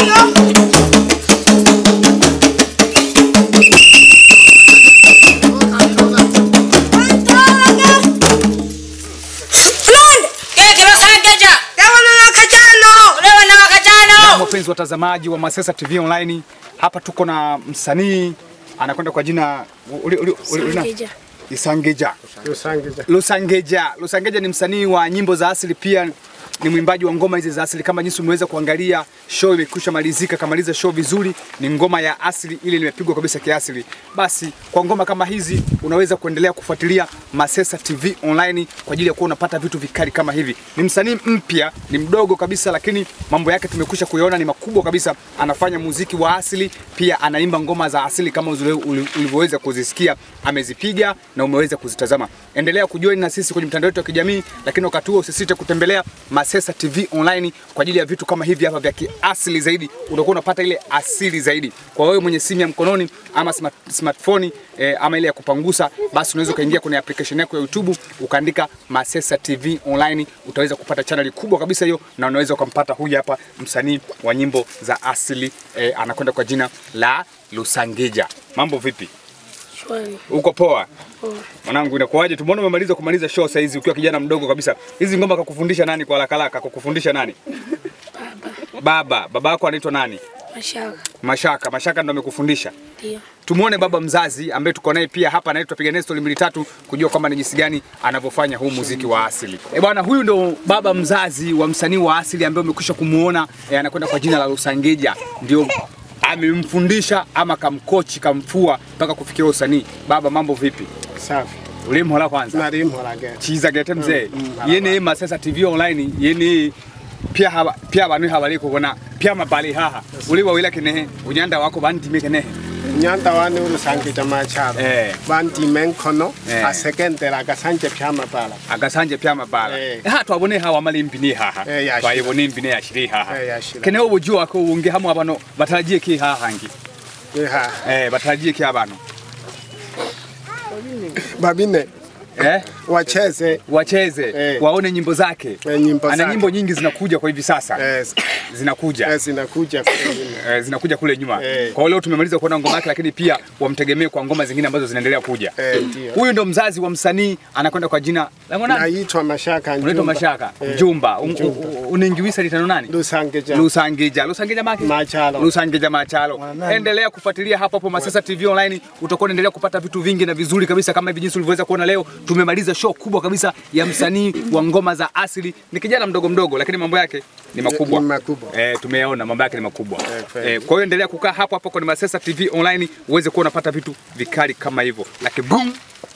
Wapenzi watazamaji wa Masesa TV Online, hapa tuko na msanii anakwenda kwa jina uli- uli- uli- uli- Sangeja. Isangeja. Lusangiza. Lusangeja. Lusangeja ni msanii wa nyimbo za asili, pia ni mwimbaji wa ngoma hizi za asili. Kama jinsi umeweza kuangalia, show imekwisha malizika, kamaliza show vizuri. Ni ngoma ya asili ile, imepigwa kabisa kiasili. Basi kwa ngoma kama hizi unaweza kuendelea kufuatilia Masesa TV Online kwa ajili ya kuwa unapata vitu vikali kama hivi. Ni msanii mpya, ni mdogo kabisa, lakini mambo yake tumekwisha kuyaona ni makubwa kabisa. Anafanya muziki wa asili, pia anaimba ngoma za asili kama uzile- uli- ulivyoweza kuzisikia, amezipiga na umeweza kuzitazama. Endelea kujoin na sisi kwenye mtandao wetu wa kijamii, lakini wakati huo usisite kutembelea Masesa TV Online kwa ajili ya vitu kama hivi hapa vya kiasili zaidi. Utakuwa unapata ile asili zaidi. Kwa wewe mwenye simu ya mkononi ama smart, smartphone eh, ama ile ya kupangusa, basi unaweza ukaingia kwenye application yako ya YouTube ukaandika Masesa TV Online, utaweza kupata channel kubwa kabisa hiyo, na unaweza ukampata huyu hapa msanii wa nyimbo za asili eh, anakwenda kwa jina la Lusangeja. Mambo vipi? Shwari. Uko poa? Poa. Mwanangu inakuwaje? Tumeona umemaliza kumaliza show saa hizi ukiwa kijana mdogo kabisa. Hizi ngoma kakufundisha nani kwa haraka haraka? Kakufundisha nani? Baba. Baba yako anaitwa nani? Mashaka. Mashaka. Mashaka ndo amekufundisha. Ndio. Tumuone baba mzazi ambaye tuko naye pia hapa, naye tutapiga naye story mbili tatu kujua kwamba ni jinsi gani anavyofanya huu muziki wa asili. Eh bwana, huyu ndo baba mzazi wa msanii wa asili ambaye umekwisha kumuona eh, anakwenda kwa jina la Lusangeja, ndio amemfundisha ama kamkochi kamfua mpaka kufikia usanii. Baba, mambo vipi? Safi. Ulimhola kwanza Nari mholage. chiza gete mzee Mm, mm, yene Masesa TV online yene pia haba pia abantu habali kubona pia mabali haha uli wawila kinehe unyanda wako bandime kinehe Nyanda wani ulusangija macharo. Eh. Bandi menkono. Eh. Asekendera gasanje pyama bala. agasanje pya mabala Eh. ha twabone hawa mali mpini haha Eh, yashira. twayibone mpini yashiri haha Eh, yashira. kene ubujua ko unge hamwe abano batarajie ki haha ngi Eha. eh batarajie ki abano Babine. eh Wacheze. wacheze Eh. waone nyimbo zake Eh, nyimbo ana zake. nyimbo nyingi zinakuja kwa hivi sasa Eh, zinakuja eh, zinakuja kwingine. eh, zinakuja kule nyuma. Eh. Kwa hiyo leo tumemaliza kuona ngoma yake, lakini pia wamtegemee kwa ngoma zingine ambazo zinaendelea kuja. Eh, ndio. Huyu ndo mzazi wa msanii anakwenda kwa jina la mwanani, Naitwa Mashaka unaitwa Njumba. Mashaka Eh, Mjumba. Un- Njumba. un- Uningiwisa litano nani? Lusangija. Lusangija. Lusangija maki? Machalo. Lusangija Machalo. Endelea kufuatilia hapo hapo Masesa TV Online, utakuwa unaendelea kupata vitu vingi na vizuri kabisa kama hivi jinsi ulivyoweza kuona leo. Tumemaliza show kubwa kabisa ya msanii wa ngoma za asili. Ni kijana mdogo mdogo, lakini mambo yake ni makubwa. Ni makubwa. Eh, tumeyaona mambo yake ni makubwa. Eh, kweli. Eh, kwa hiyo endelea kukaa hapo hapo kwenye Masesa TV Online uweze kuwa unapata vitu vikali kama hivyo. Like boom